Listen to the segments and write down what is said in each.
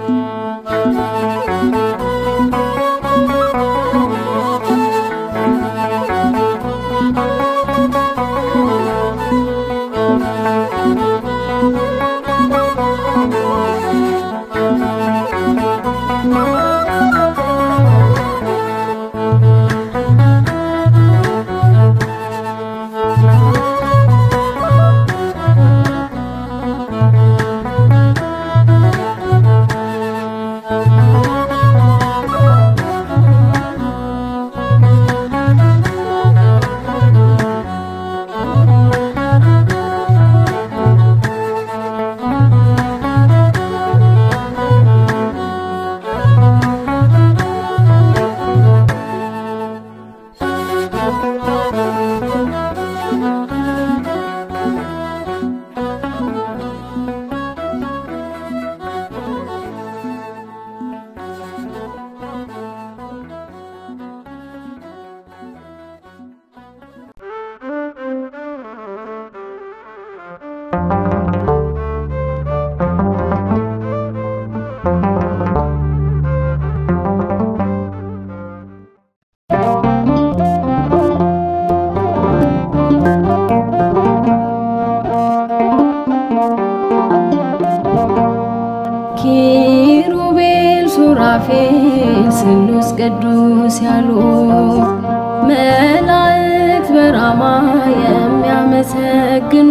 ኪሩቤል ሱራፌል ስሉስ ቅዱስ ያሉ መላእክት በራማ የሚያመሰግኑ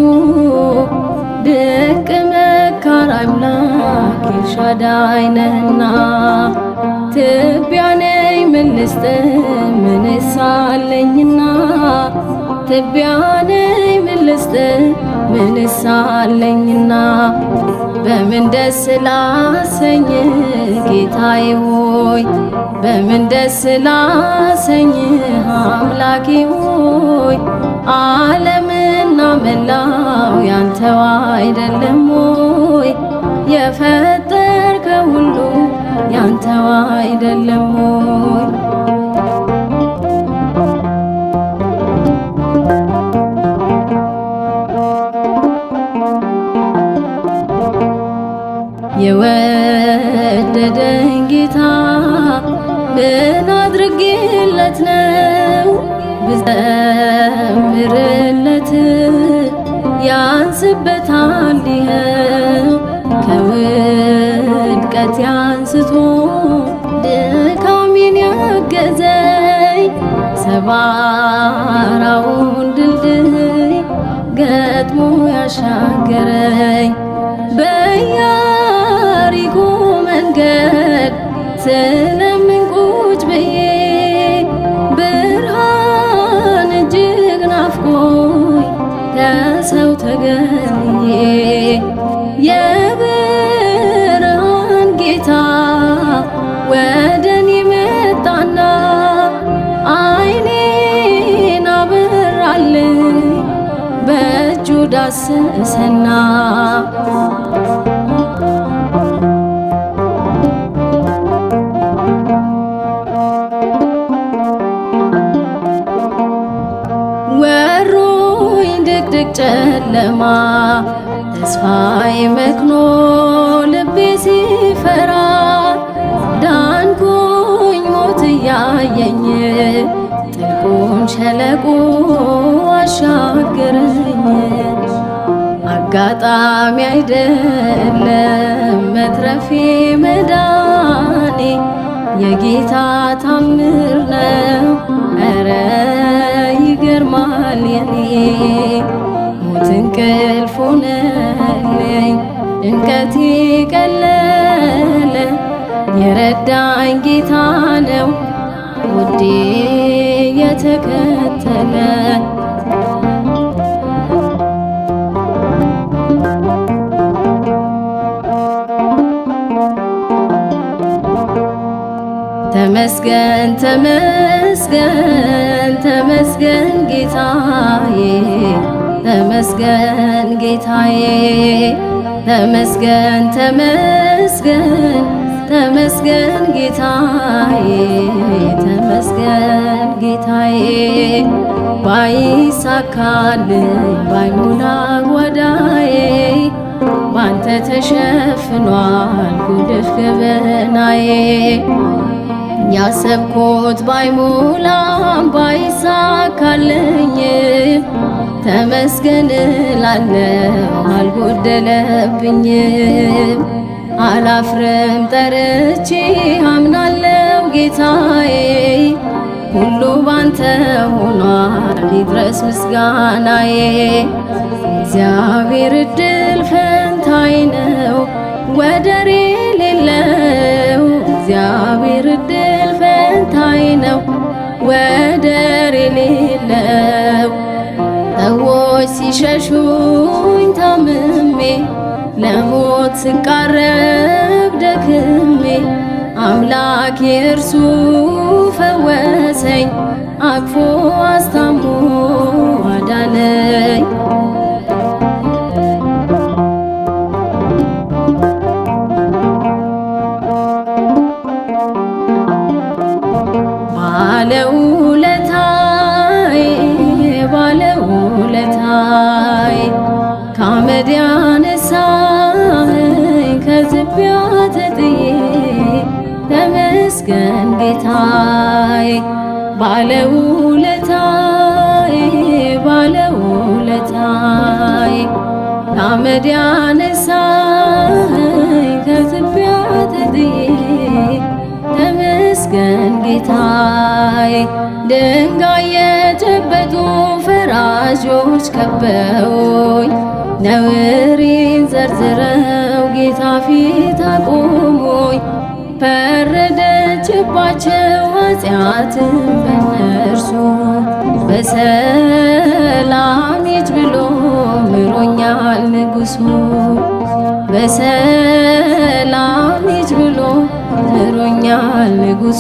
ድንቅ መካር አምላክ ኤልሻዳይ ነህና ትቢያ ነኝ ምን ልስጥ ምንስ አለኝና ትቢያ ነኝ ምን ልስጥ ምንስ አለኝና በምን ደስ ላሰኝ ጌታዬ ሆይ በምን ደስ ላሰኝ አምላኬ ሆይ ዓለምና መላው ያንተው አይደለም ሆይ የፈጠርከው ሁሉ ያንተው አይደለም ሆይ የወደደኝ ጌታ ምን አድርጌለት ነው ብዘምርለት ያንስበታል ይኸው ከውድቀት ያንስቶ ድካሜን ያገዘኝ ሰባራውን ድልድይ ገጥሞ ያሻገረኝ በያሪኮ መንገድ ስለምን ቁጭ ብዬ ብርሃን እጅግ ናፍቆኝ ከሰው ተገልዬ የብርሃን ጌታ ወደኔ መጣና አይኔን አበራልኝ በእጁ ዳሰሰና ወሮኝ ድቅድቅ ጨለማ ተስፋዬ መክኖ ልቤ ሲፈራ ዳንኩኝ ሞት እያየኝ ጥልቁን ሸለቆ አሻገረኝ። አጋጣሚ አይደለም መትረፌ መዳኔ የጌታ ታምር ነው። ኧረ ይገርማል የኔ ሞት እንቅልፍ ሆነልኝ ጭንቀቴ ቀለለ የረዳኝ ጌታ ነው ውዴ የተከተለ ተመስገን ተመስገን ተመስገን ጌታዬ ተመስገን ጌታዬ ተመስገን ተመስገን ተመስገን ጌታዬ ተመስገን ጌታዬ ባይሳካልኝ ባይሞላ ጓዳዬ ባንተ ተሸፍኗል ጉድፍ ገበናዬ ያሰብኩት ባይሞላም ባይሳካልኝ ተመስገን ላለው አልጎደለብኝም። አላፍርም ጠርቼ አምናለው ጌታዬ ሁሉ ባንተ ሆኗል ይድረስ ምስጋናዬ። እግዚአብሔር እድል ፈንታዬ ነው ወደር የሌለው እግዚአብሔር እድል ፈንታዬ ነው ወደር የሌለው ሰዎች ሲሸሹኝ ታምሜ ለሞት ስቃረብ ደክሜ አምላክ የእርሱ ፈወሰኝ አቅፎ አስታሞ አዳነኝ። ባለውለታዬ ባለውለታዬ ከአመድ ያነሳኸኝ ከትቢያ ተጥዬ ተመስገን ጌታዬ ባለውለታዬ ባለውለታዬ ከአመድ ያነሳኸኝ ከትቢያ ተጥዬ ተመስገን ጌታዬ ድንጋይ የጨበጡ ፈራጆች ከበውኝ ነውሬን ዘርዝረው ጌታ ፊት አቆሙኝ። ፈረደችባቸው ኃጢአትን በነርሱ በሰላም ሂጅ ብሎ ምሮኛል ንጉሡ በሰላም ሂጅ ብሎ ምሮኛል ንጉሡ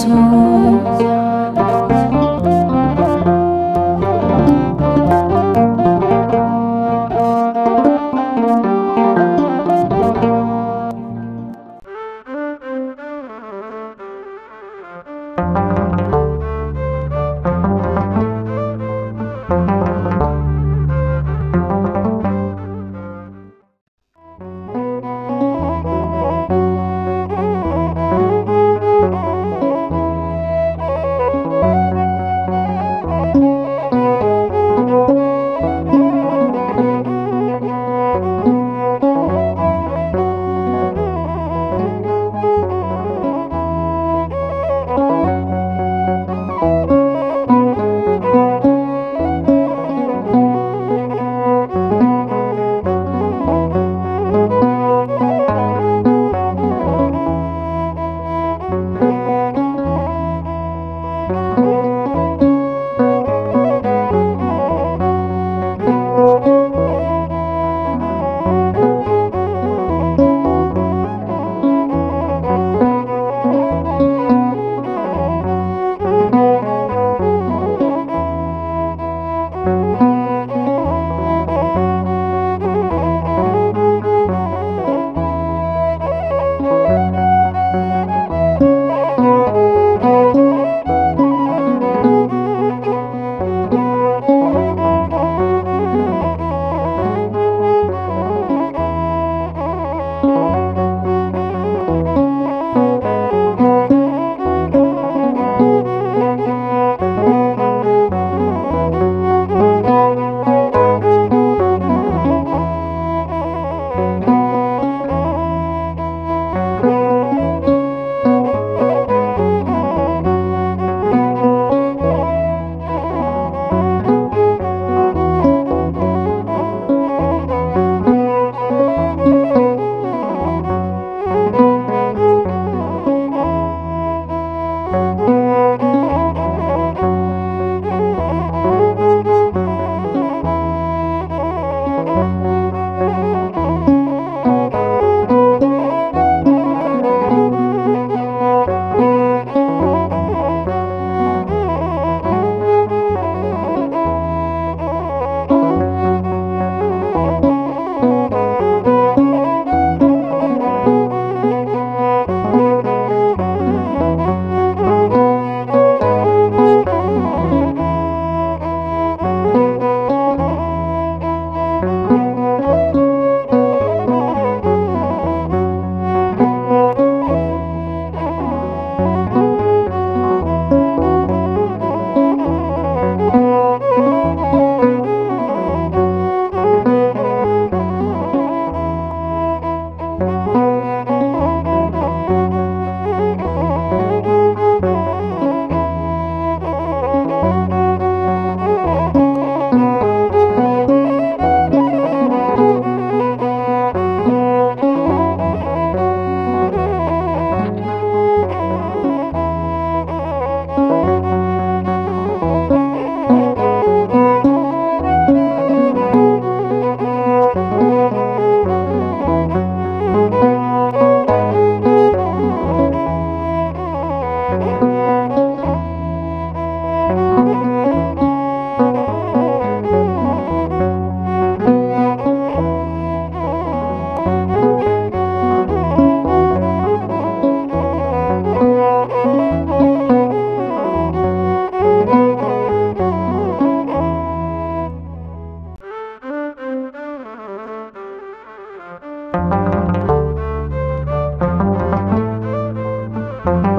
጗